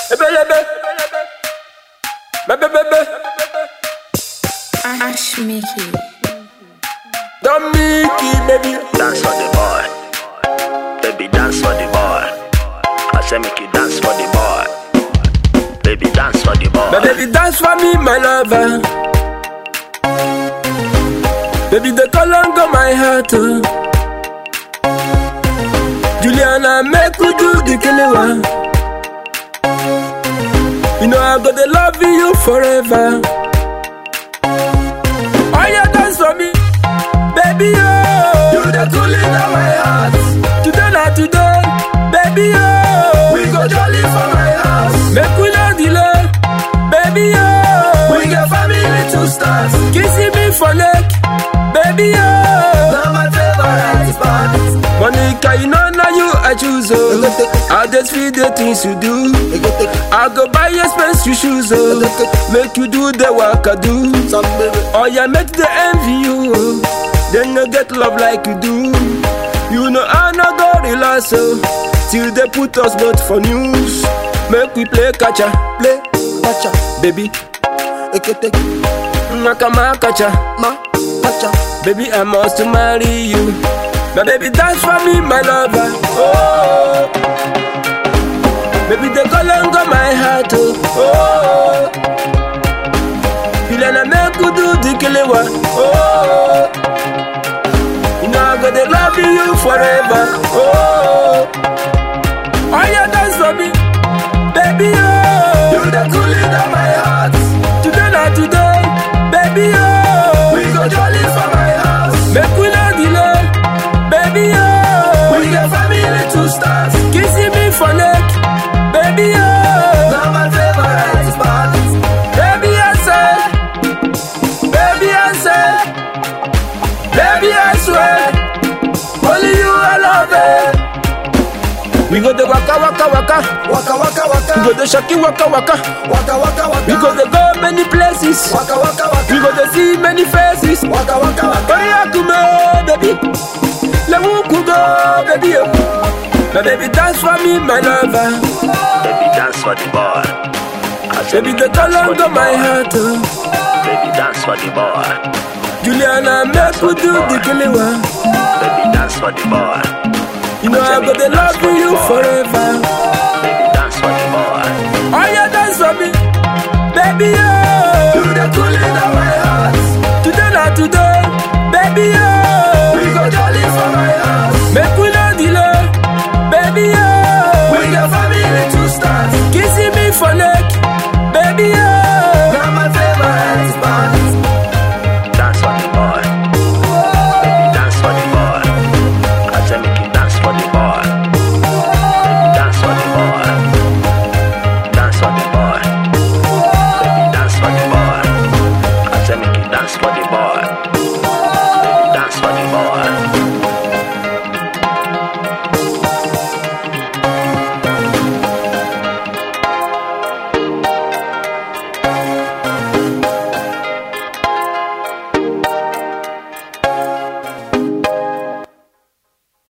Ebelebe. Bebebebe. Ash Mickey. Don't make it, baby. Dance for the boy. Baby, dance for the boy. I say make you dance for the boy. Baby, dance for the boy. My baby dance for me, my lover. Baby, the color go my heart. Oh. Juliana, make we do the killing one. You know I got to love you forever. Oh, yeah, dance for me, baby. Oh, you the cooling of my heart. Today, not today, baby. Oh, we go jolly for my house. Make we no delay, baby. Oh, we got family to start. Kissing me for neck, baby. Oh, now my favorite spot. Monica, you know now you I choose. Oh, I just feel the things you do. I go buy expensive shoes. Oh, make you do the work I do. Oh yeah, make the envy you. oh. Then you get love like you do. You know I no go relax oh. Till they put us both for news. Make we play catcher, play pacha baby. ekete Nakama catcher, ma pacha baby I must marry you. My baby dance for me, my lover. Oh, baby the color go my heart. Oh, oh. Ilana make you do the killing one. Oh, you know I'm gonna love you forever. Oh, oh yeah, dance for me, baby. Oh, you the cooling of my heart. Today not today, baby. Oh, we go jolly for my house. Make we no delay, baby. Oh, we got family to start. Kissing me for neck, baby. Oh, now my favorite spot. Baby, I say, baby, I say, baby, I swear, only you I love it. We go the waka waka waka, waka waka we waka go the shaki waka waka, waka waka waka we go the go many places, waka waka waka we go the see many faces. waka waka waka Hurry up to me, baby. Let me go, baby. oh. My baby dance for me, my lover. Baby, dance for the boy. I say Baby, make the you dance color for the of my boy. heart. oh. Baby, dance for the boy. Juliana, make we do the killing one. Baby, dance for the boy. You know I'm gonna love you forever. Baby, dance for the boy. Oh yeah, dance for me, baby. Oh, you the cooling of my heart. Today not today, baby. Oh, we go jolly for my house. Make we no delay, baby. Oh, we got family to start. Kissing me for neck, baby. Oh, now my favorite spot. Dance for the boy. Baby, dance for the boy. I say make you dance for the boy. Baby, dance for the boy. Dance for the boy. Baby, dance for the boy. I say make you dance for the